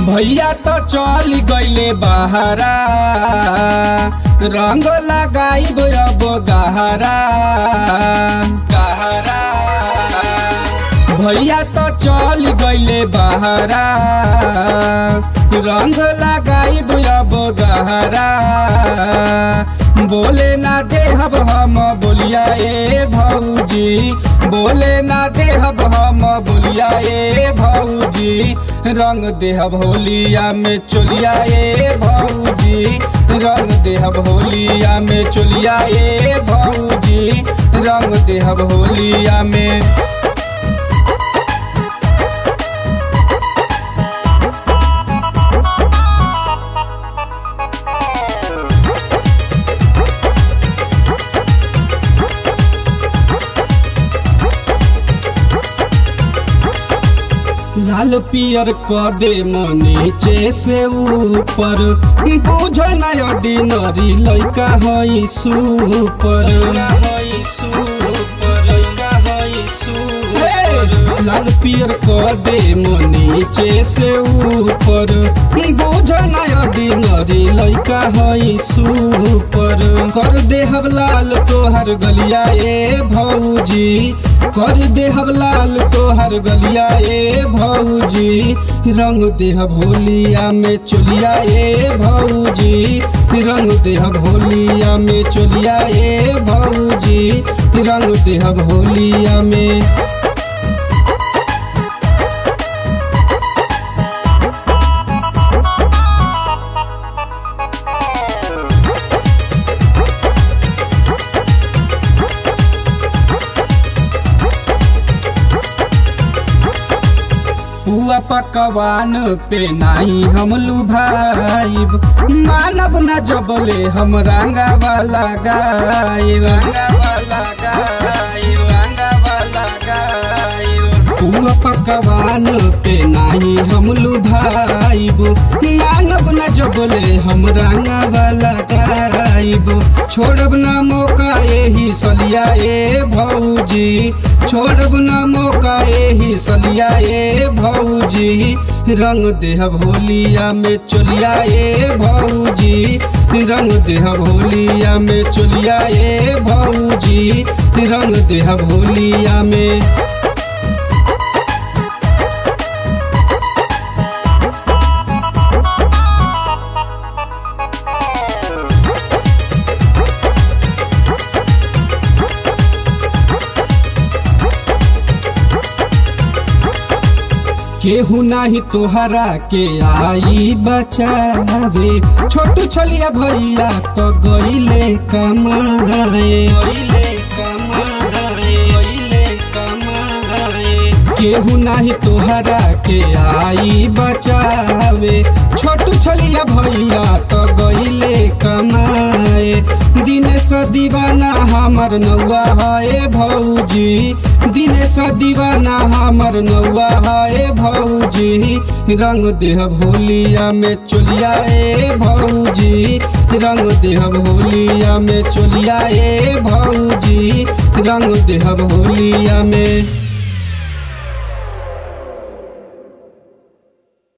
भैया तो चल गईले बहारा रंग लगाइब अब गहरा गहरा भैया तो चल गईले बहारा रंग लगाइब अब गहरा बोले ना देहब हम बोलिया ए भौजी बोले ना देहब हम बोलिया ए भौजी रंग देहब होलिया में चोलिया ए भौजी रंग देहब होलिया में चोलिया ए भौजी रंग देहब होलिया में लाल पियर क दे नीचे से ऊपर बुझ नय ऑर्डिनरी लइका हई सुपर हई सुपर लइका हई सुपर लाल पियर क दे नीचे से ऊपर बुझ नय ऑर्डिनरी लइका हई सुपर कर देहब लाल तोहर गलिया ए भौजी कर देहब लाल तोहर गलिया ए भौजी रंग देहब होलिया में चोलिया ए भौजी रंग देहब होलिया में चोलिया ए भौजी रंग देहब होलिया में हुआ पकवान पे नाही हम लुभाइब मानब न जबले हम रंगा वाला गाय रंगा वाला गाय रंगा वाला गाय हुआ पकवान पे नाही हम लुभाइब मानब न जबले हम रंगा वाला गायब छोड़ब न मौका यही सलिया ए भौजी छोड़ब न मौका यही सलिया ए भौजी रंग देहब होलिया में चोलिया ए भौजी रंग देहब होलिया में चोलिया ए भौजी रंग देहब होलिया में केहू नाही तोहरा के आई बचावे छोटू छलिया भैया तो गईले कमाए गईले कमाए गईले कमाए केहू नाही तोहरा के आई बचावे छोटू छलिया भैया तो गईले कमाए दिनेश दीवाना हमर नौआ है भौजी दिनेश दीवाना हमर नौआ है भौजी रंग देह भोलिया में चोलिया ए भौजी रंग देह भोलिया में चोलिया ए भौजी रंग देह भोलिया में